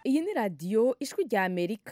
iyi ni radiyo ijwi rya amerika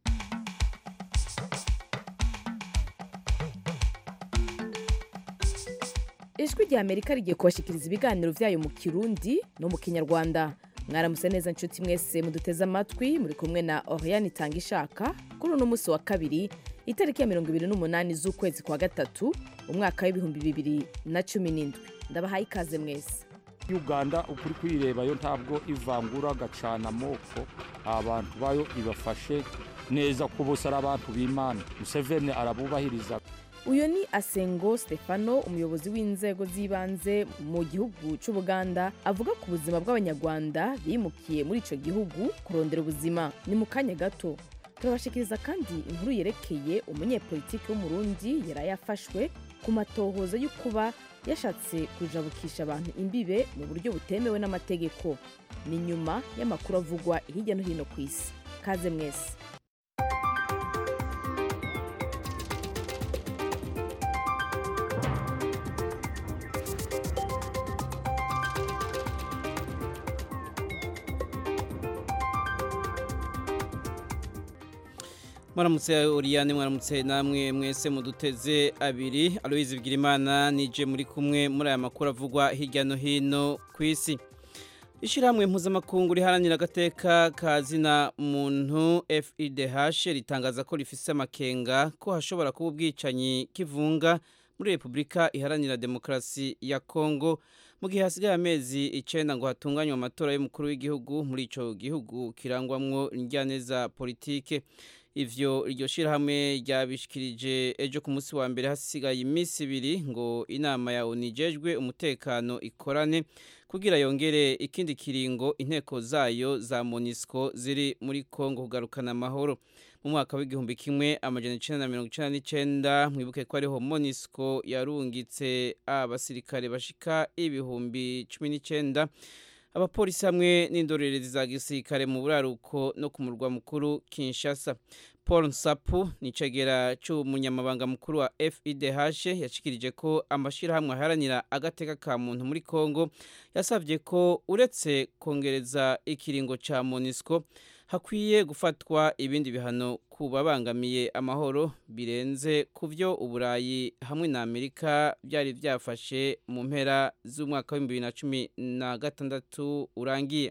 ijwi rya amerika rigiye kubashikiriza ibiganiro byayo mu kirundi no mu kinyarwanda mwaramutse neza nshuti mwese muduteze amatwi muri kumwe na oriane itanga ishaka kuri uno munsi wa kabiri itariki ya mirongo ibiri n'umunani z'ukwezi kwa gatatu umwaka w'ibihumbi bibiri na cumi n'indwi ndabahaye ikaze mwese uganda ukuri kuyirebayo ntabwo ivangura gacana amoko abantu bayo ibafashe neza ko bose ari abantu b'imana museveni arabubahiriza uyu ni asengo stefano umuyobozi w'inzego z'ibanze mu gihugu cy'ubuganda avuga ku buzima bw'abanyarwanda bimukiye muri icyo gihugu kurondera ubuzima ni mu kanya gato turabashikiriza kandi inkuru yerekeye umunyepolitiki w'umurundi yari yafashwe ku matohoza yo kuba yashatse kujabukisha abantu imbibe mu buryo butemewe n'amategeko ni nyuma y'amakuru avugwa hirya no hino ku isi kaze mwese mwaramutse uriyane mwaramutse namwe mwese muduteze abiri aloyizi bwirimana nije muri kumwe muri aya makuru avugwa hirya no hino ku isi ishyirahamwe mpuzamakungu riharanira agateka ka zina muntu fidh ritangaza ko rifise amakenga ko hashobora kuba ubwicanyi kivunga muri repubulika iharanira demokarasi ya kongo mu gihe hasigaye amezi icyenda ngo hatunganywe amatora y'umukuru w'igihugu muri icyo gihugu kirangwamwo njyaneza politike ivyo iryo shirahamwe ryabishikirije ejo ku munsi wa mbere hasigaye iminsi ibiri ngo inama ya unijejwe umutekano ikorane kugira yongere ikindi kiringo inteko zayo za monisco ziri muri kongo kugarukana amahoro mu mwaka w'igihumbi kimwe amajana icenda na mirongo icenda n'icenda mwibuke ko ariho monisco yarungitse abasirikare bashika ibihumbi cumi n'icenda abapolisi hamwe n'indorerezi za gisirikare mu buraruko no ku murwa mukuru Kinshasa Paul Nsapu ni cegera c'umunyamabanga mukuru wa FIDH yashikirije ko amashirahamwe aharanira agateka ka muntu muri Kongo yasavye ko uretse kongereza ikiringo ca MONUSCO hakwiye gufatwa ibindi bihano ku babangamiye amahoro birenze ku byo uburayi hamwe na amerika byari byafashe mu mpera z'umwaka w'ibihumbi bibiri na cumi na gatandatu urangiye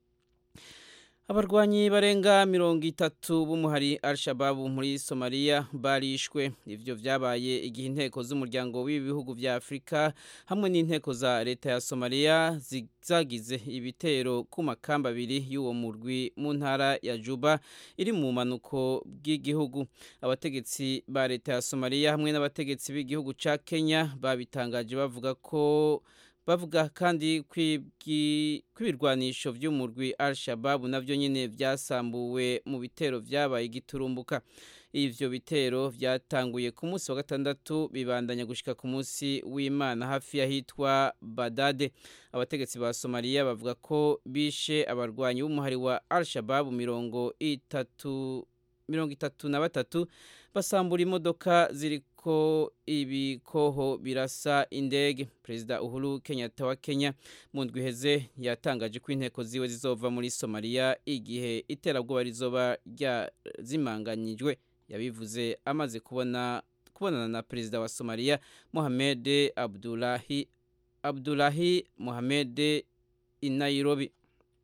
abarwanyi barenga mirongo itatu b'umuhari al-shababu muri somaliya barishwe ivyo vyabaye igihe inteko z'umuryango w'ibihugu vya afurika hamwe n'inteko za leta ya somaliya zagize ibitero ku makamba abiri y'uwo murwi mu ntara ya juba iri mu manuko bw'igihugu abategetsi ba leta ya somaliya hamwe n'abategetsi b'igihugu ca kenya babitangaje bavuga ko bavuga kandi kw'ibirwanisho by'umurwi al-shababu navyo nyine byasambuwe mu bitero vyabaye igiturumbuka ivyo bitero vyatanguye ku munsi wa gatandatu bibandanya gushika ku munsi w'imana hafi y'ahitwa badade abategetsi ba somaliya bavuga ko bishe abarwanyi b'umuhari wa al-shababu mirongo itatu mirongo itatu na batatu basambura imodoka ziri ko ibikoho birasa indege perezida uhuru kenyatta wa kenya mu ndwi iheze yatangaje ko inteko ziwe zizova muri somaliya igihe iterabwoba rizoba ryazimanganyijwe yabivuze amaze kubona kubonana na perezida wa somaliya mohamed abdulahi abdulahi mohamed i nairobi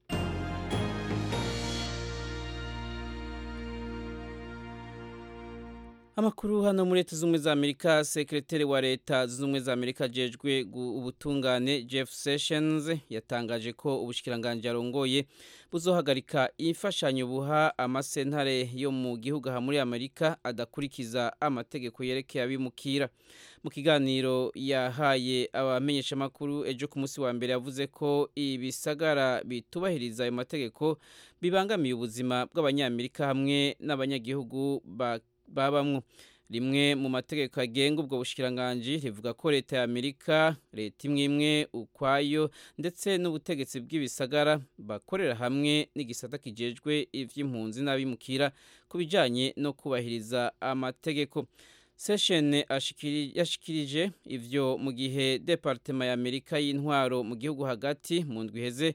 amakuru hano muri leta z'ubumwe za amerika sekreteri wa leta z'ubumwe za amerika ajejwe ubutungane jeff sessions yatangaje ko ubushikiranganje arongoye buzohagarika imfashanyo buha amasentare yo mu gihugu aha muri amerika adakurikiza amategeko yerekeye abimukira mu kiganiro yahaye abamenyeshamakuru ejo ku munsi wa mbere yavuze ko ibisagara bitubahiriza ayo mategeko bibangamiye ubuzima bw'abanyamerika hamwe n'abanyagihugu ba babamwo rimwe mu mategeko agenga ubwo bushikiranganji rivuga ko leta ya amerika leta imwe imwe ukwayo ndetse n'ubutegetsi bw'ibisagara bakorera hamwe n'igisata kijejwe ivy'impunzi n'abimukira ku bijanye no kubahiriza amategeko session yashikirije ivyo mu gihe departema ya amerika y'intwaro mu gihugu hagati mu ndwi iheze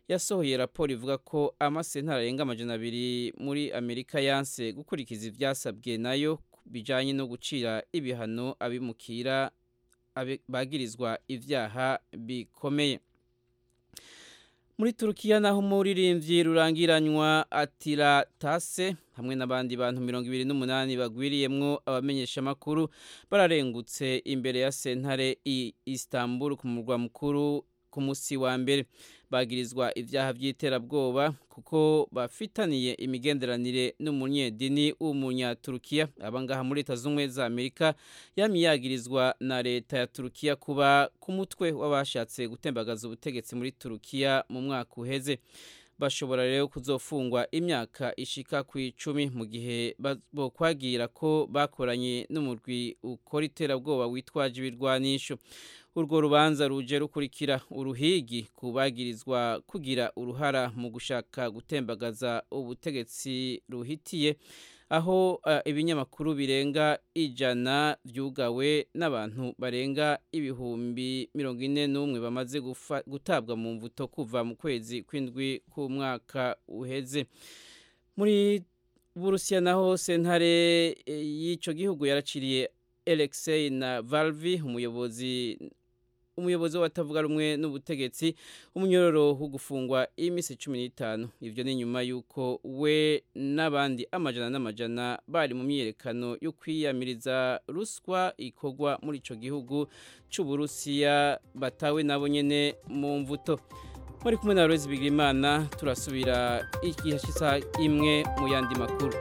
yasohoye raporo ivuga ko amasentara arenga amajana abiri muri amerika yanse gukurikiza ivyasabwe nayo bijanye no gucira ibihano abimukira bagirizwa ivyaha bikomeye muri turukiya naho umuririmbyi rurangiranywa atira tase hamwe n'abandi bantu mirongo ibiri n'umunani bagwiriyemwo abamenyeshamakuru bararengutse imbere ya sentare i istanbul ku murwa mukuru ku musi wa mbere bagirizwa ivyaha vy'iterabwoba kuko bafitaniye imigenderanire n'umunyedini w'umunyaturukiya abangaha muri leta z'ubumwe za amerika yamye yagirizwa na leta ya turukiya kuba ku mutwe w'abashatse gutembagaza ubutegetsi muri turukiya mu mwaka uheze bashobora rero kuzofungwa imyaka ishika ku icumi mu gihe bokwagira ko bakoranye n'umurwi ukora iterabwoba witwaje ibirwanisho urwo rubanza ruje rukurikira uruhigi kubagirizwa kugira uruhara mu gushaka gutembagaza ubutegetsi ruhitiye aho uh, ibinyamakuru birenga ijana vyugawe n'abantu barenga ibihumbi mirongo ine n'umwe bamaze gutabwa mu mvuto kuva mu kwezi kw'indwi k'umwaka uheze muri burusiya naho sentare y'ico gihugu yaraciriye Alexei na Valvi umuyobozi umuyobozi w'abatavuga rumwe n'ubutegetsi umunyororo wo gufungwa iminsi cumi n'itanu ivyo ni nyuma y'uko we n'abandi amajana n'amajana bari mu myiyerekano yo kwiyamiriza ruswa ikorwa muri ico gihugu c'uburusiya batawe nabo nyene mu mvuto muri kumwe na Rose Bigirimana turasubira igihe cy'isaha imwe mu yandi makuru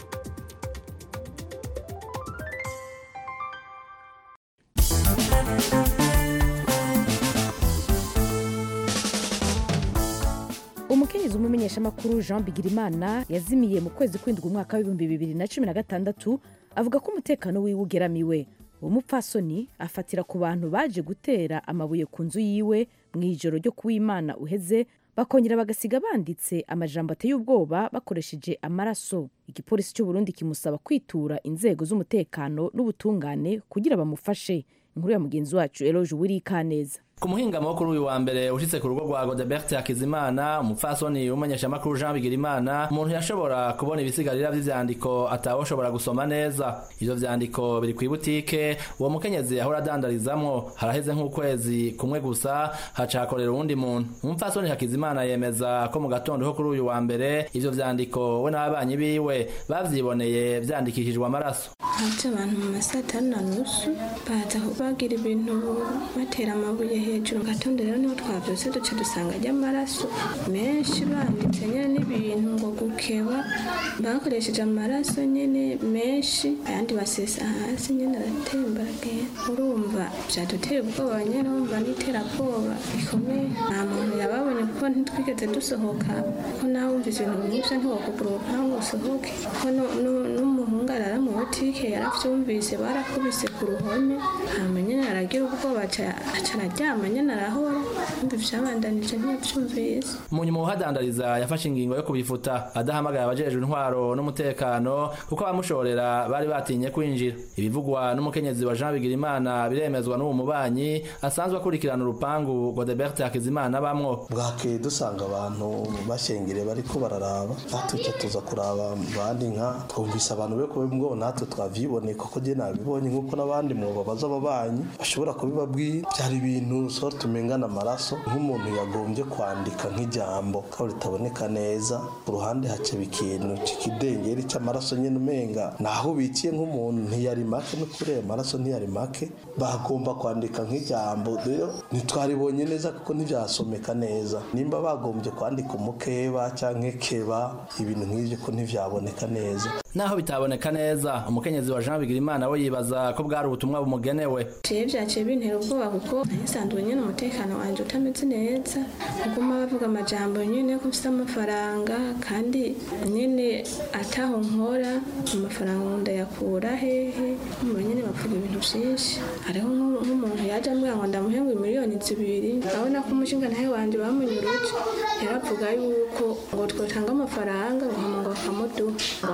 umukenyezi w'umumenyeshamakuru jean bigirimana yazimiye mu kwezi kw'indwi umwaka w'ibihumbi bibiri na cumi na gatandatu avuga ko umutekano wiwe ugeramiwe uwo mupfasoni afatira ku bantu baje gutera amabuye ku nzu yiwe mu ijoro ryo kuwimana uheze bakongera bagasiga banditse amajambo ateye ubwoba bakoresheje amaraso igipolisi cy'u Burundi kimusaba kwitura inzego z'umutekano n'ubutungane kugira bamufashe inkuru ya mugenzi wacu eloge wirikaneza ku muhingamo wo kuri uyu wa mbere ushitse ku rugo rwa Godebert Hakizimana umupfasoni w'umumenyeshamakuru Jean Bigirimana umuntu yashobora kubona ibisigarira vy'ivyandiko atawoshobora gusoma neza ivyo vyandiko biri kw'ibutike uwo mukenyezi ahora adandarizamwo haraheze nk'ukwezi kumwe gusa hacakorera uwundi muntu umupfasoni Hakizimana yemeza ko mu gatondo ho kuri uyu wa mbere ivyo vyandiko we n'ababanyi biwe bavyiboneye vyandikishijwe amaraso haje abantu mu masaa atanu na nusu baza bagira ibintu batera amabuye hejuru gatondo rero niho twavyose duca dusanga ry'amaraso menshi banditse nyene n'ibintu ngo gukeba bakoresheje amaraso nyene menshi ayandi basesa hasi nyene aratemba aragenda urumva vyaduteye ubwoba nyene urumva n'iterabwoba rikomeye nta muntu yababonye kuko ntitwigeze dusohoka ko nawe wumvise ibintu nk'ivyo ntiwokugura urupangu usohoke ko n'umuhungu arara mu butike yaravyumvise barakubise ku ruhome hama nyene aragira ubwoba aca araryama nyene arahora umva ivyabandanije ntiyavyumvise umuntu mu uhadandariza yafashe ingingo yo kubifuta adahamagaye abajejwe intwaro n'umutekano kuko abamushorera bari batinye kwinjira ibivugwa n'umukenyezi wa Jean Bigirimana biremezwa n'uwo mubanyi asanzwe akurikirana urupangu Godebert Hakizimana bamwo bwakeye dusanga abantu bashengere bariko bararaba natwe tuza kuraba bandi nka twumvise abantu be kuba ngo natwe twavyiboneye koko je nabibonye nk'uko n'abandi mu babaza ababanyi bashobora kubibabwira byari ibintu sort tumengana amaraso nk'umuntu yagombye kwandika nk'ijambo ko ritaboneka neza ku ruhande haceba ikintu c'ikidengeri c'amaraso nyene umenga naho bikiye nk'umuntu ntiyari make no kuri ayo maraso ntiyari make bagomba kwandika nk'ijambo rero ntitwaribonye neza kuko ntivyasomeka neza nimba bagombye kwandika umukeba canke keba ibintu nk'ivyo ko ntivyaboneka neza naho bitaboneka neza umukenyezi wa Jean Bigirimana we yibaza ko bwari ubutumwa bumugenewe jewe vyaciye bintera ubwoba kuko nasanzwe nyene umutekano wanje utameze neza kuguma bavuga amajambo nyene ko mfise amafaranga kandi nyene ataho nkora amafaranga ndayakura hehe mba nyene bavuga ibintu vyinshi hariho nk'umuntu yaje ambwira ngo ndamuhenguye miliyoni zibiri urabona ko umushinga nawe wanje bamunyuruje yaravuga yuko ngo twotanga amafaranga ngo hama ngo bakamuduha ngo aramaze no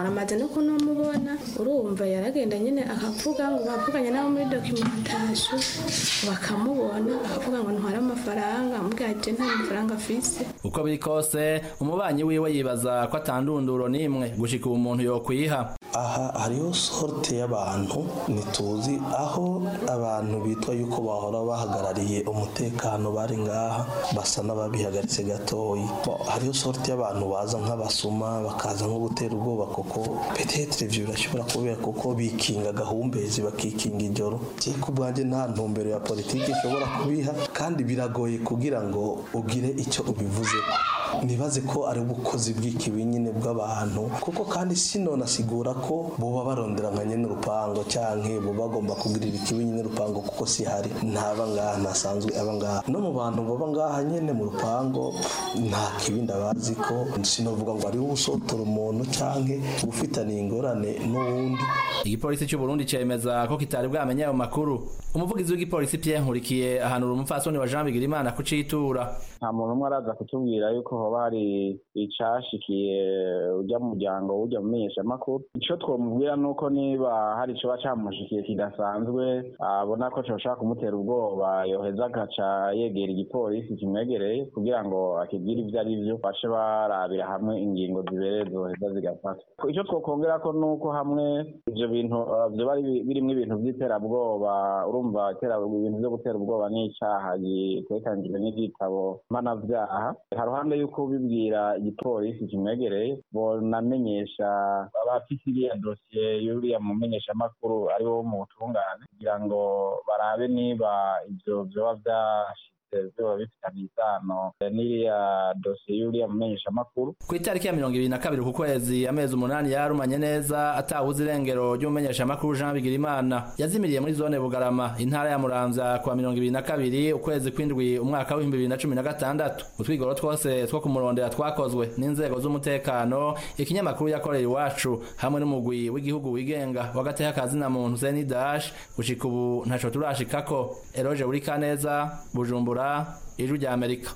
nuko numubona urumva yaragenda nyine akavuga ngo bavuganye nabo muri documentation bakamubona akavuga ngo ntware amafaranga amubwira ati nta mafaranga afise uko biri kose umubanyi wiwe yibaza ko atandunduro n'imwe gushika ubu umuntu yokwiha aha hariho sorte y'abantu ntituzi aho abantu bitwa yuko bahora bahagarariye umutekano bari ngaha basa n'ababihagaritse gatoyi Bo, hariho sorte y'abantu baza nk'abasuma bakaza nko gutera ubwoba kuko petetre ivyo birashobora kubera kuko bikinga gahumbezi bakikinga ijoro je ku bwanjye nta ntumbero ya politiki ishobora kubiha kandi biragoye kugira ngo ugire icyo ubivuze nibaze ko ari ubukozi bw'ikibi nyine bw'abantu kuko kandi sino nasigura ko boba barondera nka nyene urupango canke boba bagomba kugirira ikibi nyene urupango kuko si hari ntaba ngaha ntasanzwe aba ngaha no mu bantu baba ngaha nyene mu rupango nta kibi ndabazi ko sinovuga ngo ariho usotora umuntu canke ufitaniye ingorane n'uwundi igipolisi cy'u Burundi cemeza ko kitari bwamenye ayo makuru umuvugizi w'igipolisi Pierre Nkurikiye ahanura umupfasoni wa Jean Bigirimana kucitura nta muntu umwe araza kutubwira yuko hoba hari icashikiye ujya mu muryango ujya mu menyeshamakuru ico twomubwira nuko niba hari icoba camushikiye kidasanzwe abona ko coshobora kumutera ubwoba yoheza agaca yegera igipolisi kimwegereye kugira ngo akibwire ivyo ari vyo bace barabira hamwe ingingo zibereye zoheza zigafatwa ico twokongera ko nuko hamwe ivyo bintu uh, vyoba ari- birimwo ibintu vy'iterabwoba urumva itera- ibintu vyo gutera ubwoba n'icaha gitekanijwe n'igitabo mpanavyaha haruhande y'uko bibwira igipolisi kimwegereye bonamenyesha abafise iriya dosiye y'uriya mumenyeshamakuru ari wo mu butungane kugira ngo barabe niba ivyo vyoba vyashitse vyoba bifitanye isano n'iriya dosiye y'uriya mumenyeshamakuru ku itariki ya mirongo ibiri na kabiri ku kwezi amezi umunani yarumanye neza atawuze irengero ry'umumenyeshamakuru Jean Bigirimana yazimiriye muri zone Bugarama intara ya Muramvya kuwa mirongo ibiri na kabiri ukwezi kw'indwi umwaka w'ibihumbi bibiri na cumi na gatandatu utwigoro twose two kumurondera twakozwe n'inzego z'umutekano ikinyamakuru yakorera iwacu hamwe n'umugwi w'igihugu wigenga w'agateka kazina muntu Zeni Dash gushika ubu ntaco turashikako Eroge Urikaneza Bujumbura Ijwi rya Amerika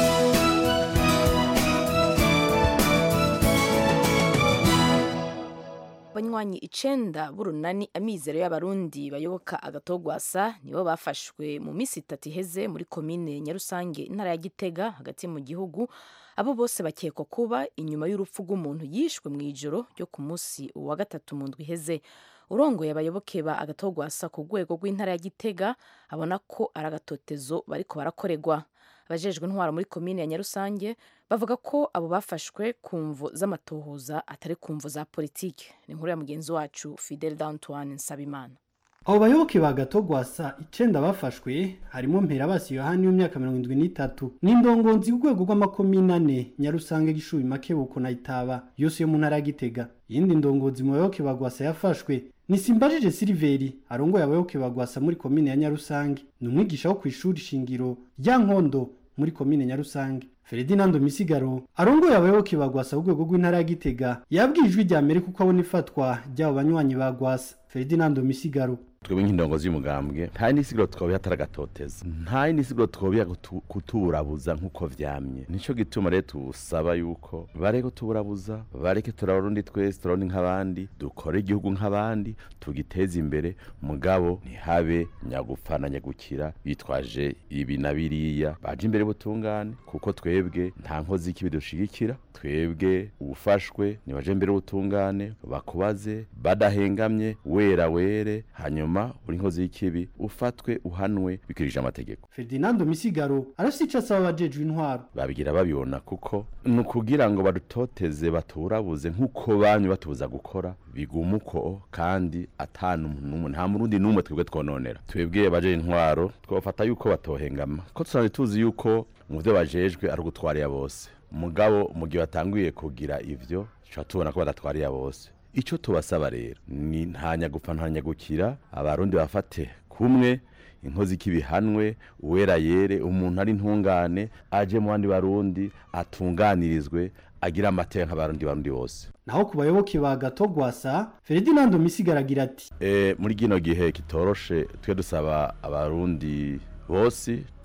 abanywanyi icenda b'urunani amizero y'abarundi bayoboka agatogwasa nibo bafashwe mu minsi itatu iheze muri komine nyarusange intara ya gitega hagati mu gihugu abo bose bakekwa kuba inyuma y'urupfu rw'umuntu yishwe mu ijoro ryo ku munsi wa gatatu mu ndwi iheze urongoye abayoboke ba agatogwasa ku rwego rw'intara ya gitega abona ko ari agatotezo bariko barakorerwa abajejwe intwaro muri komine ya nyarusange bavuga ko abo bafashwe ku mvu z'amatohoza atari ku mvu za politike ni inkuru ya mugenzi wacu fidel d'antoine nsabimana abo bayoboke ba gatogwasa icenda bafashwe harimo mperabasi yohani w'imyaka mirongo indwi n'itatu n'indongonzi ku rwego rw'amakomine ane nyarusange gishubi makebuko na itaba yose yo mu ntara ya gitega iyindi ndongozi mu bayoboke ba gwasa yafashwe ni simbajije siliveri arongoye abayoboke ba gwasa muri komine ya nyarusange ni umwigisha wo ku ishuri shingiro rya nkondo muri komine nyarusange Ferdinando Misigaro arongoye abayoboke ba gwasa ku rwego rw'intara ya gitega yabwiye ijwi rya mbere kuko abona ifatwa ry'abo banywanyi ba gwasa Ferdinando Misigaro twebwe nk'indongozi y'umugambwe nta n'isiguro twobiha ataragatoteza nta n'isiguro twobiha kutu- kuturabuza nk'uko vyamye nico gituma rero tusaba yuko bareke tuburabuza bareke turabarundi twese turarundi nk'abandi dukore igihugu nk'abandi tugiteze imbere mugabo ntihabe nyagupfa na nyagukira bitwaje ibi na biriya baje imbere butungane kuko twebwe nta nkozi y'ikibi dushigikira twebwe ufashwe nibaje imbere butungane bakubaze badahengamye wera were hanyuma uri nkozi y'ikibi ufatwe uhanwe bikurikije amategeko Ferdinando Misigaro arafite ico asaba abajejwe intwaro babigira babibona kuko ni ukugira ngo badutoteze baturabuze nk'uko banyu batubuza gukora biguma uko kandi atanu n'umwe nta murundi n'umwe twebwe twononera twebwe baje intwaro twafata yuko batohengama ko tusanzwe tuzi yuko mu byo bajejwe ari ugutwarira bose mugabo mu gihe batanguye kugira ivyo tuca tubona ko badatwarira bose ico tubasaba rero ni nta nyagupfa nta nyagukira abarundi bafate kumwe inkozi y'ikibihanwe uwera yere umuntu ari ntungane aje mu bandi barundi atunganirizwe agira amateka nk'abarundi barundi bose naho ku bayoboke ba gatogwasa Ferdinando Misigaro agira ati e, muri gino gihe kitoroshe twe dusaba abarundi bose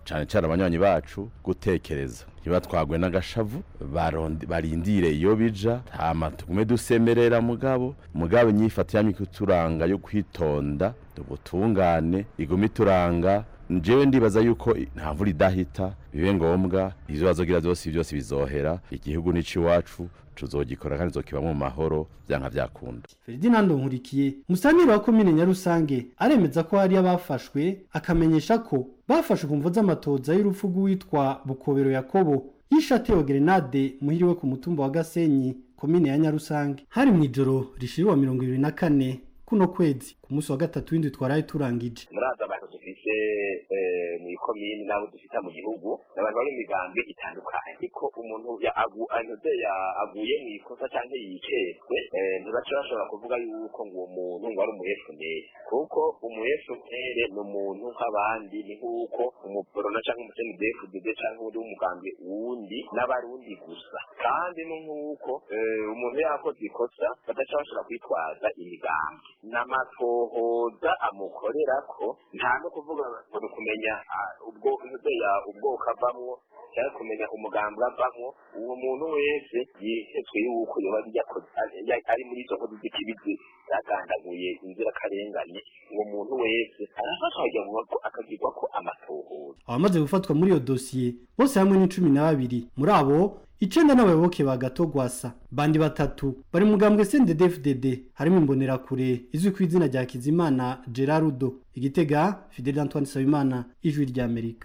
cyane cyane abanywanyi bacu gutekereza ntibatwagwe n'agashavu barindire iyo bija hama tugume dusemerera mugabo mugabo inyifato yamye kuturanga yo kwitonda ubutungane igume ituranga njyewe ndibaza yuko nta mvura idahita bibe ngombwa izo bazogira byose byose bizohera igihugu n'icy'iwacu tuzogikora kandi zokibamo mu mahoro byanka byakunda Ferdinand Nkurikiye musanire wa komine Nyarusange aremeza ko hari abafashwe akamenyesha ko bafashwe ku mvo z'amatoza y'urupfu rw'uwitwa Bukobero Yakobo yishatewe grenade muhiriwe ku mutumba wa Gasenyi komine ya Nyarusange hari mu ijoro rishiriwa mirongo ibiri na kane kuno kwezi ku munsi wa gatatu w'indwi twaraye turangije muraza abantu dufise mu ikomini n'abo dufite mu gihugu n'abantu bari mu migambi itandukanye ariko umuntu anoze aguye mu ikosa cyangwa yicetswe ntibaca bashobora kuvuga yuko ngo uwo muntu ngo ari umuyefuneri kuko umuyefuneri ni umuntu nk'abandi ni nk'uko umuporona cyangwa umusenidefudede cyangwa undi w'umugambi wundi n'abarundi gusa kandi ni nk'uko umuntu yakoze ikosa badaca bashobora kwitwaza imigambi n'amatohoza amukorera ko nta no kuvuga ngo ni ukumenya ubwo ubwoko avamwo cyangwa kumenya umugambi avamwo uwo muntu wese yihetswe yuko yoba ari muri izo nkozi z'ikibizi zagandaguye inzirakarengane uwo muntu wese arafatwa akagirwa ko amatohoza abamaze gufatwa muri iyo dosiye bose hamwe ni cumi na babiri muri abo icenda n'abayoboke ba gatogwasa bandi batatu bari mugambwe CNDD-FDD harimo imbonerakure izwi ku izina rya Kizimana Gerardo igitega Fidel Antoine Sabimana ijwi rya Amerika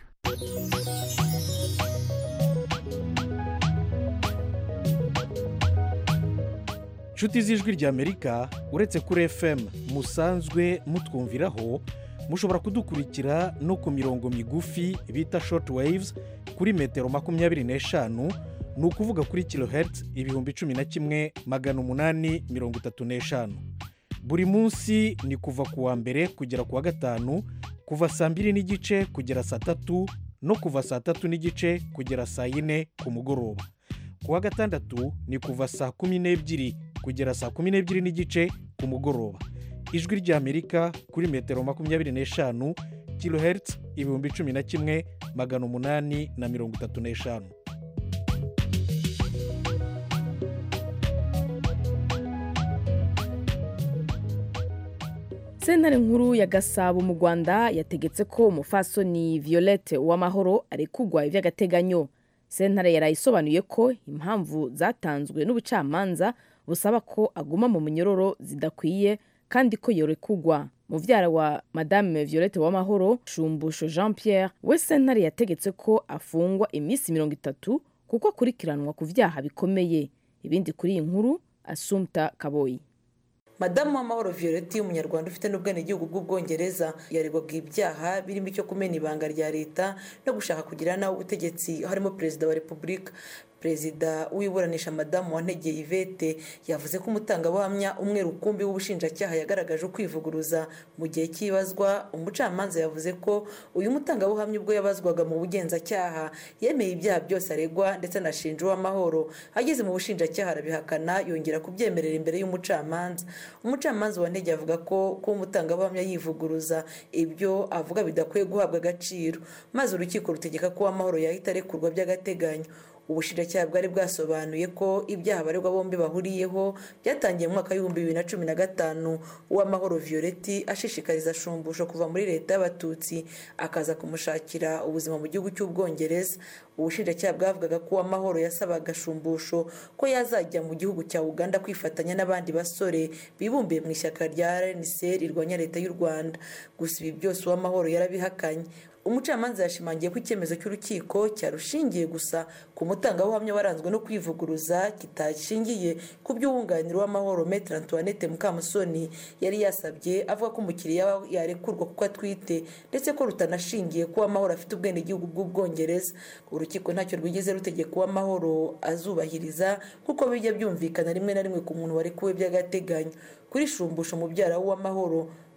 inshuti z'ijwi rya amerika uretse kuri fm musanzwe mutwumviraho mushobora kudukurikira no ku mirongo migufi bita short waves kuri metero makumyabiri n'eshanu ni ukuvuga kuri kilohertz ibihumbi cumi na kimwe magana umunani mirongo itatu n'eshanu buri munsi ni kuva ku wa mbere kugera ku wa gatanu kuva saa mbiri n'igice kugera saa tatu no kuva saa tatu n'igice kugera saa yine ku mugoroba ku wa gatandatu ni kuva saa kumi n'ebyiri kugera saa kumi n'ebyiri n'igice ku mugoroba ijwi ry'amerika kuri metero makumyabiri n'eshanu kilohertz ibihumbi cumi na kimwe magana umunani na mirongo itatu n'eshanu sentare nkuru ya gasabo mu rwanda yategetse ko umufasoni violette uwamahoro arekugwa iby'agateganyo sentare yarayisobanuye ko impamvu zatanzwe n'ubucamanza busaba ko aguma mu munyororo zidakwiye kandi ko yorekugwa muvyara wa madame violette w'amahoro shumbusho jean pierre we sentare yategetse ko afungwa iminsi mirongo itatu kuko akurikiranwa ku vyaha bikomeye ibindi kuri iyi nkuru asumta kaboyi madamu w'amahoro violette umunyarwanda ufite n'ubwenegihugu bw'ubwongereza yaregwaga ibyaha birimo icyo kumena ibanga rya leta no gushaka kugira nawe ubutegetsi harimo perezida wa repubulika perezida w'iburanisha madamu wantegeye ivete yavuze ko umutangabuhamya umwe rukumbi w'ubushinjacyaha yagaragaje ukwivuguruza mu gihe cy'ibazwa umucamanza yavuze ko uyu mutangabuhamya ubwo yabazwaga mu bugenzacyaha yemeye ibyaha byose aregwa ndetse anashinja uw'amahoro ageze mu bushinjacyaha arabihakana yongera kubyemerera imbere y'umucamanza umucamanza wantegeye avuga ko kuba umutangabuhamya yivuguruza ibyo avuga bidakwiye guhabwa agaciro maze urukiko rutegeka ko uw'amahoro yahita arekurwa by'agateganyo ubushinjacyaha bwari bwasobanuye ko ibyaha abaregwa bombi bahuriyeho byatangiye mu mwaka w'ibihumbi bibiri na cumi na gatanu uw'amahoro violette ashishikariza shumbusho kuva muri leta y'abatutsi akaza kumushakira ubuzima mu gihugu cy'ubwongereza ubushinjacyaha bwavugaga ko uw'amahoro yasabaga shumbusho ko yazajya mu gihugu cya uganda kwifatanya n'abandi basore bibumbiye mu ishyaka rya rnc rirwanya leta y'u rwanda gusa ibi byose uw'amahoro yarabihakanye umucamanza yashimangiye ko icyemezo cy'urukiko cyarushingiye gusa ku mutangabuhamya waranzwe no kwivuguruza kitashingiye ku by'uwunganira w'amahoro metre antoinette mukamusoni yari yasabye avuga ko umukiriya yarekurwa kuko atwite ndetse ko rutanashingiye ko uw'amahoro afite ubwenegihugu bw'ubwongereza urukiko ntacyo rwigeze rutegeka uw'amahoro azubahiriza kuko bijya byumvikana rimwe na rimwe ku muntu warekuwe by'agateganyo kuri shumbusho mubyara w'uw'amahoro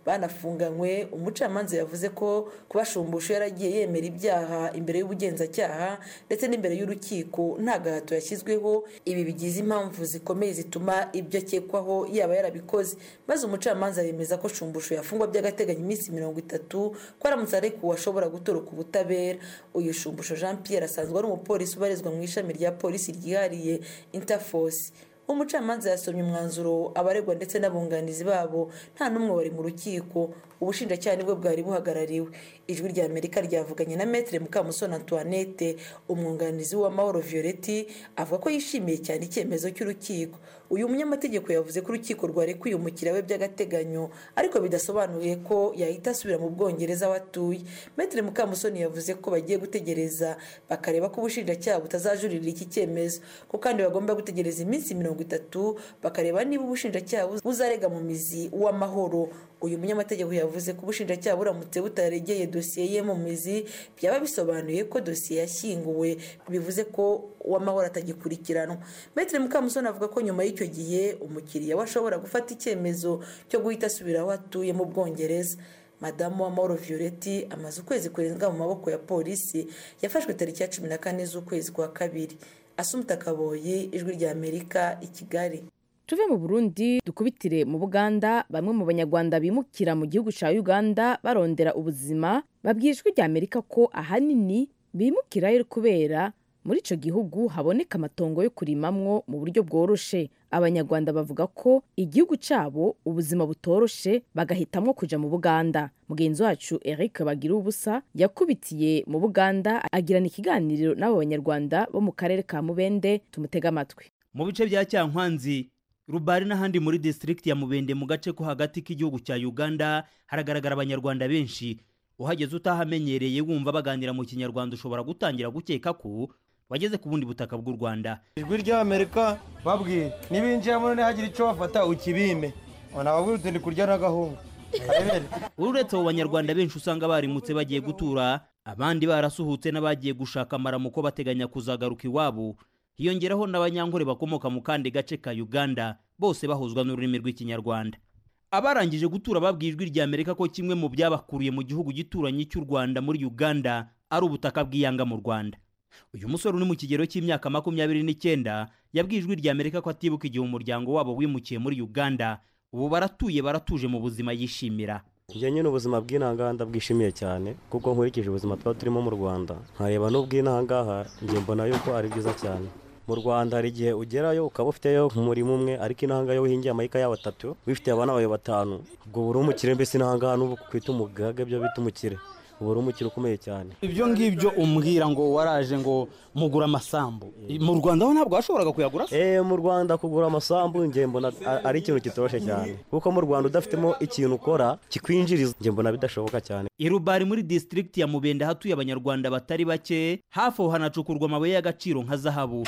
banafunganywe umucamanza yavuze ko kuba shumbusho yaragiye yemera ibyaha imbere y'ubugenzacyaha ndetse n'imbere y'urukiko nta gahato yashyizweho ibi bigize impamvu zikomeye zituma ibyo akekwaho yaba yarabikoze maze umucamanza yemeza ko shumbusho yafungwa by'agateganyo iminsi mirongo itatu ko aramutse arekuwe ashobora gutoroka ubutabera uyu shumbusho jean pierre asanzwe ari umupolisi ubarizwa mu ishami rya polisi ryihariye interforce umucamanza yasomye umwanzuro abaregwa ndetse n'abunganizi babo nta n'umwe wari mu rukiko ubushinjacyaha nibwo bwari buhagarariwe ijwi rya amerika ryavuganye na metere mukamusoni antoinette umwunganizi w'amahoro violeti avuga ko yishimiye cyane icyemezo cy'urukiko uyu munyamategeko yavuze ko urukiko rwarekuye umukiriya we by'agateganyo ariko bidasobanuye ko yahita asubira mu bwongereza aho atuye metere mukamusoni yavuze ko bagiye gutegereza bakareba ko ubushinjacyaha butazajurira iki cyemezo ko kandi bagomba gutegereza iminsi mirongo itatu bakareba niba ubushinjacyaha buzarega mu mizi w'amahoro uyu munyamategeko yavuze ko ubushinjacyaha buramutse butaregeye dosiye ye mu mizi byaba bisobanuye ko dosiye yashyinguwe bivuze ko uw'amahoro atagikurikiranwa metere mukamusoni avuga ko nyuma y'icyo gihe umukiriya we ashobora gufata icyemezo cyo guhita asubira aho atuye mu bwongereza madamu w'amahoro violeti amaze ukwezi kurenga mu maboko ya polisi yafashwe tariki ya cumi na kane z'ukwezi kwa kabiri asumuta kaboyi ijwi rya amerika i kigali tuve mu burundi dukubitire mu buganda bamwe mu banyarwanda bimukira mu gihugu cya uganda barondera ubuzima babwiye ijwi rya amerika ko ahanini bimukirayo kubera muri icyo gihugu haboneka amatongo yo kurimamwo mu buryo bworoshe abanyarwanda bavuga ko igihugu cyabo ubuzima butoroshe bagahitamo kujya mu buganda mugenzi wacu eric bagira ubusa yakubitiye mu buganda agirana ikiganiro n'abo banyarwanda bo mu karere ka mubende tumutega amatwi mu bice bya cyankwanzi rubari n'ahandi muri district ya mubende mu gace ko hagati k'igihugu cya uganda haragaragara abanyarwanda benshi uhageze utahamenyereye wumva baganira mu kinyarwanda ushobora gutangira gukeka ko wageze ku bundi butaka bw'u rwanda ijwi ry'amerika babwira nibinjiramo ntihagire icyo bafata ukibime nababwira uti ndi kurya n'agahungu uretse abo banyarwanda benshi usanga barimutse bagiye gutura abandi barasuhutse n'abagiye gushaka amaramuko bateganya kuzagaruka iwabo hiyongeraho n'abanyankore bakomoka mu kandi gace ka uganda bose bahuzwa n'ururimi rw'ikinyarwanda abarangije gutura babwiye ijwi rya amerika ko kimwe mu byabakuriye mu gihugu gituranyi cy'u rwanda muri uganda ari ubutaka bw'iyanga mu rwanda uyu musore uri mu kigero cy'imyaka makumyabiri n'icyenda yabwiye ijwi rya amerika ko atibuka igihe umuryango wabo wimukiye muri uganda ubu baratuye baratuje mu buzima yishimira njye nyine ubuzima bw'intanganda bwishimiye cyane kuko nkurikije ubuzima tuba turimo mu rwanda nkareba n'ubw'intangaha njye mbona yuko ari byiza cyane mu rwanda hari igihe ugerayo ukaba ufiteyo umurimo umwe ariko intanga yo uhingiye amayika yawe atatu wifitiye abana bawe batanu ubwo buri umukire mbese intangaha n'ubu kwita umugaga byo bita umukire ubu uri umukire ukomeye cyane ibyo ngibyo umbwira ngo waraje ngo mugura amasambu mu rwanda ho ntabwo washoboraga kuyagura eh mu rwanda kugura amasambu njye mbona ari ikintu kitoroshye cyane kuko mu rwanda udafitemo ikintu ukora kikwinjiriza njye mbona bidashoboka cyane irubari muri district ya mubende hatuye abanyarwanda batari bake hafi aho hanacukurwa amabuye y'agaciro nka zahabu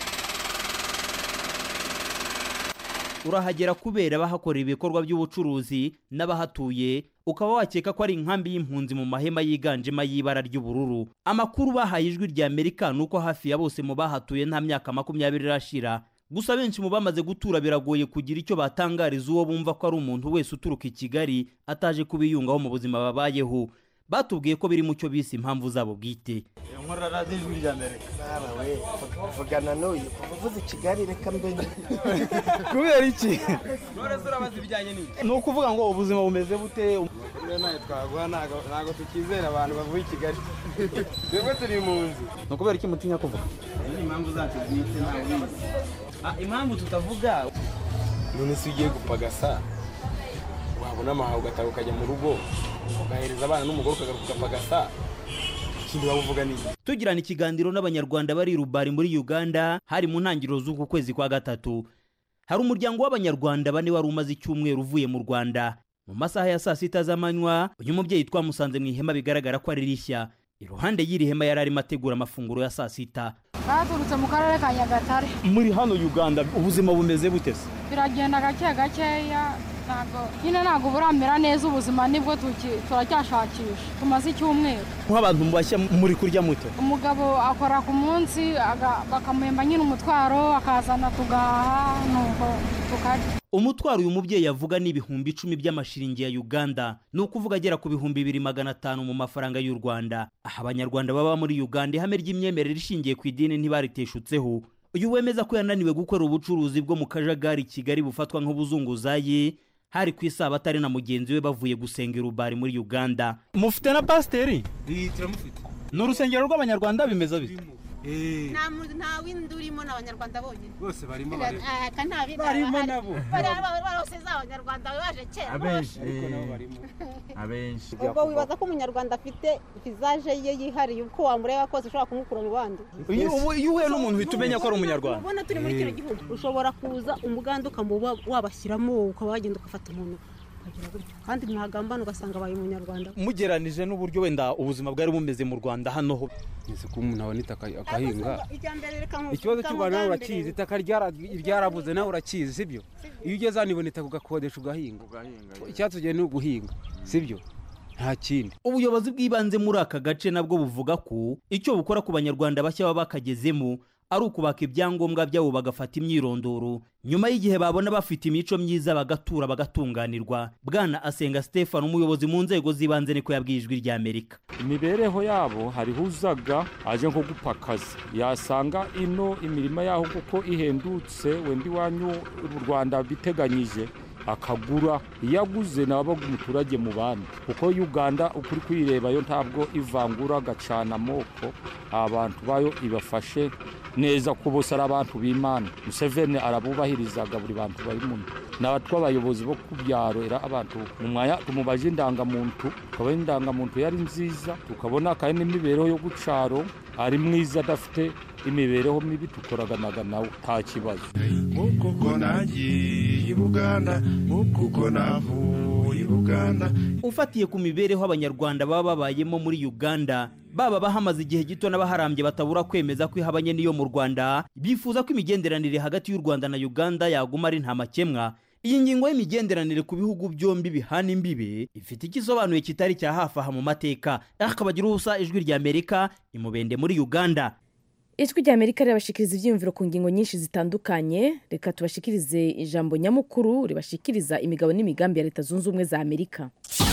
urahagera kubera bahakorera ibikorwa by'ubucuruzi n'abahatuye ukaba wakeka ko ari inkambi y'impunzi mu mahema yiganjemo y'ibara ry'ubururu amakuru bahaye ijwi rya amerika ni uko hafi ya bose mu bahatuye nta myaka makumyabiri irashira gusa benshi mu bamaze gutura biragoye kugira icyo batangariza uwo bumva ko ari umuntu wese uturuka i kigali ataje kubiyungaho mu buzima babayeho batubwiye ko biri mu cyo bise impamvu zabo bwite nkorora ijwi rya amerika nawe vugana n'uyu kuva uvuze i kigali reka mbenye kubera iki none se urabaza ibijyanye n'iki ni ukuvuga ngo ubuzima bumeze bute nawe twaguha ntabwo tukizera abantu bavuye i kigali twebwe turi mu nzu ni ukubera iki mutinya kuvuga izi ni impamvu zacu bwite ntawe ubizi impamvu tutavuga none se ugiye gupagasa wabona amahawe ugataha ukajya mu rugo ugahereza abana n'umugore ukagaruka ugapagasa ikindi waba uvuga ni tugirana ikiganiro n'abanyarwanda bari rubari muri uganda hari mu ntangiriro z'uku kwezi kwa gatatu hari umuryango w'abanyarwanda bane wari umaze icyumweru uvuye mu rwanda mu masaha ya saa sita z'amanywa uyu mubyeyi twamusanze mu ihema bigaragara ko ari rishya iruhande y'iri hema yari arimo ategura amafunguro ya saa sita baturutse mu karere ka nyagatare muri hano uganda ubuzima bumeze bute se biragenda gake gakeya ntabwo nyine ntabwo buramera neza ubuzima nibwo turacyashakisha tumaze icyumweru nk'abantu bashya muri kurya muto umugabo akora ku munsi bakamuhemba nyine umutwaro akazana tugahaha nuko tukarya umutwaro uyu mubyeyi avuga ni ibihumbi icumi by'amashiringi ya uganda ni ukuvuga agera ku bihumbi bibiri magana atanu mu mafaranga y'u rwanda aha abanyarwanda baba muri uganda ihame ry'imyemerere ishingiye ku idini ntibariteshutseho uyu wemeza ko yananiwe gukora ubucuruzi bwo mu kajagari kigali bufatwa nk'ubuzunguzayi hari ku isabato ari na mugenzi we bavuye gusenga irubari muri uganda mufite na pasiteri turamufite ni urusengero rw'abanyarwanda bimeze bite nta muntu nta windi urimo n'abanyarwanda bonyine bose barimo barimo nabo barose z'abanyarwanda baje kera abenshi ariko nabo barimo abenshi ubwo wibaza ko umunyarwanda afite vizaje ye yihariye uko wamureba kose ushobora kumukura mu bandi iyo uhuye n'umuntu uhita umenya ko ari umunyarwanda ubona turi muri kino gihugu ushobora kuza umuganda ukamuba wabashyiramo ukaba wagenda ugafata umuntu kandi mwagambana ugasanga abaye umunyarwanda mugeranije n'uburyo wenda ubuzima bwari bumeze mu rwanda hano ho nzi ko umuntu abona itaka agahinga ikibazo cy'u rwanda nawe urakizi itaka ryarabuze nawe urakizi sibyo iyo ugeze hano ibona itaka ugakodesha ugahinga icyatsi ni uguhinga sibyo nta kindi ubuyobozi bw'ibanze muri aka gace nabwo buvuga ko icyo bukora ku banyarwanda bashya baba bakagezemo ari ukubaka ibyangombwa byabo bagafata imyirondoro nyuma y'igihe babona bafite imico myiza bagatura bagatunganirwa bwana asenga stefano umuyobozi mu nzego z'ibanze niko yabwiye ijwi rya amerika imibereho yabo hariho uzaga aje nko gupa akazi yasanga ino imirima yaho kuko ihendutse wenda iwanyu u rwanda biteganyije akagura iyo aguze nawe umuturage mu bandi kuko uganda ukuri kuyirebayo ntabwo ivangura agacana amoko abantu bayo ibafashe neza ko bose ari abantu b'imana museveni arabubahirizaga buri bantu bari mu natwe abayobozi bo ku byaro era abantu mu mwanya tumubaje indangamuntu tukabona indangamuntu yari nziza tukabona kandi n'imibereho yo gucaro ari mwiza adafite imibereho mibi tukoraganaga nawe nta kibazo kuko nagiye i buganda kuko navuye i buganda ufatiye ku mibereho abanyarwanda baba babayemo muri uganda baba bahamaze igihe gito n'abaharambye batabura kwemeza ko ihabanye n'iyo mu rwanda bifuza ko imigenderanire hagati y'u rwanda na uganda yaguma ari nta makemwa iyi ngingo y'imigenderanire ku bihugu byombi bihana imbibe ifite icyo isobanuye kitari cya hafi aha mu mateka akabagira ubusa ijwi rya amerika imubende muri uganda ijwi rya amerika rirabashikiriza ibyiyumviro ku ngingo nyinshi zitandukanye reka tubashikirize ijambo nyamukuru ribashikiriza imigabo n'imigambi ya leta zunze ubumwe za amerika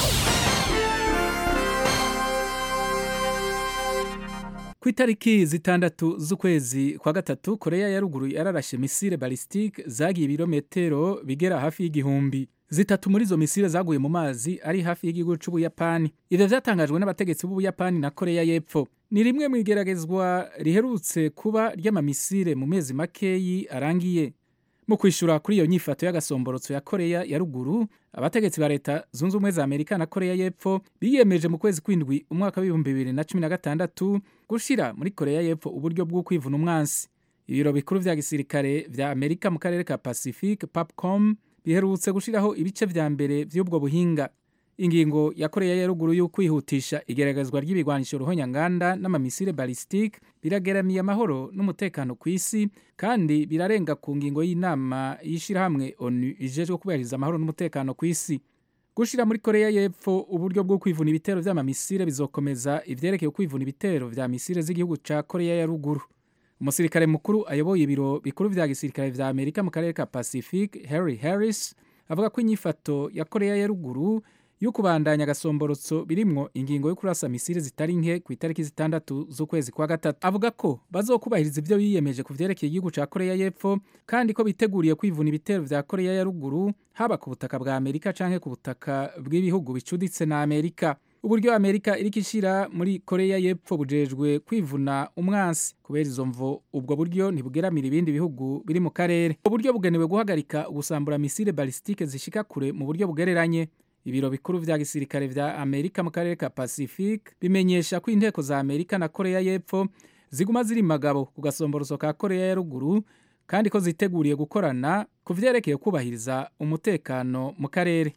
ku itariki zitandatu z'ukwezi kwa gatatu koreya ya ruguru yararashe misile balisitike zagiye ibirometero bigera hafi y'igihumbi zitatu muri izo misile zaguye mu mazi ari hafi y'igihugu cy'ubuyapani ibyo byatangajwe n'abategetsi b'ubuyapani na koreya y'epfo ni rimwe mu igeragezwa riherutse kuba ry'amamisile mu mezi makeyi arangiye mu kwishyura kuri iyo nyifato y'agasomborotso ya koreya ya ruguru abategetsi ba leta zunze ubumwe za amerika na koreya y'epfo biyemeje mu kwezi kw'indwi umwaka w'ibihumbi bibiri na cumi na gatandatu gushyira muri koreya y'epfo uburyo bwo kwivuna umwansi ibiro bikuru vya gisirikare vya amerika mu karere ka pacifique papcom biherutse gushyiraho ibice vya mbere vy'ubwo buhinga ingingo ya koreya ya ruguru yo kwihutisha igeragezwa ry'ibigwanisho ruhonyanganda n'amamisile balisitike birageramiye amahoro n'umutekano ku isi kandi birarenga ku ngingo y'inama y'ishyirahamwe onu ijejwe kubahiriza amahoro n'umutekano ku isi gushyira muri koreya y'epfo uburyo bwo kwivuna ibitero vy'amamisile bizokomeza ivyerekeye kwivuna ibitero vya misile z'igihugu ca koreya ya ruguru umusirikare mukuru ayoboye ibiro bikuru vya gisirikare vya amerika mu karere ka pacifique harry harris avuga ko inyifato ya koreya ya ruguru yo kubandanya agasomborotso birimwo ingingo yo kurasa misile zitari nke ku itariki zitandatu z'ukwezi kwa gatatu avuga ko bazokubahiriza ibyo biyemeje ku vyerekeye igihugu ca koreya y'epfo kandi ko biteguriye kwivuna ibitero vya koreya ya ruguru haba ku butaka bwa amerika canke ku butaka bw'ibihugu bicuditse na amerika uburyo amerika iriko ishira muri koreya y'epfo bujejwe kwivuna umwansi kubera izo mvo ubwo buryo ntibugeramira ibindi bihugu biri mu karere uburyo bugenewe guhagarika ugusambura misile balisitike zishika kure mu buryo bugereranye ibiro bikuru vya gisirikare vya amerika mu karere ka pacifique bimenyesha ko inteko za amerika na koreya y'epfo ziguma ziri magabo ku gasomboroso ka koreya ya ruguru kandi ko ziteguriye gukorana ku vyerekeye kubahiriza umutekano mu karere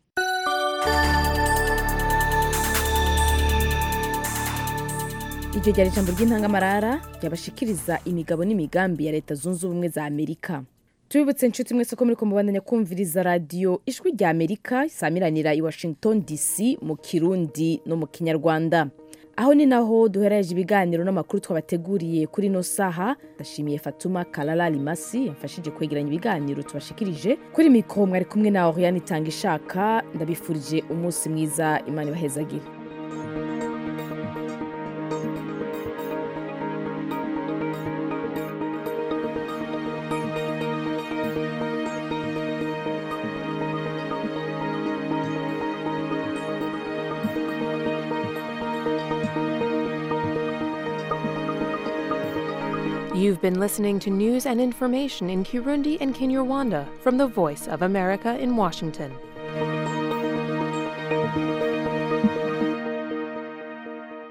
iryo ryari ijambo ry'intangamarara ryabashikiriza imigabo n'imigambi ya leta zunze ubumwe za amerika tubibutse inshuti mwese ko muri kumubandanya kumviriza radiyo ijwi rya amerika isamiranira i washington dc mu kirundi no mu kinyarwanda aho ni naho duhereje ibiganiro n'amakuru twabateguriye kuri ino saha ndashimiye fatuma kalala limasi yamfashije kwegeranya ibiganiro tubashikirije kuri mikoro mwari kumwe na oriane itanga ishaka ndabifurije umunsi mwiza imana ibahezagire You've been listening to news and information in Kirundi and Kinyarwanda from the Voice of America in Washington.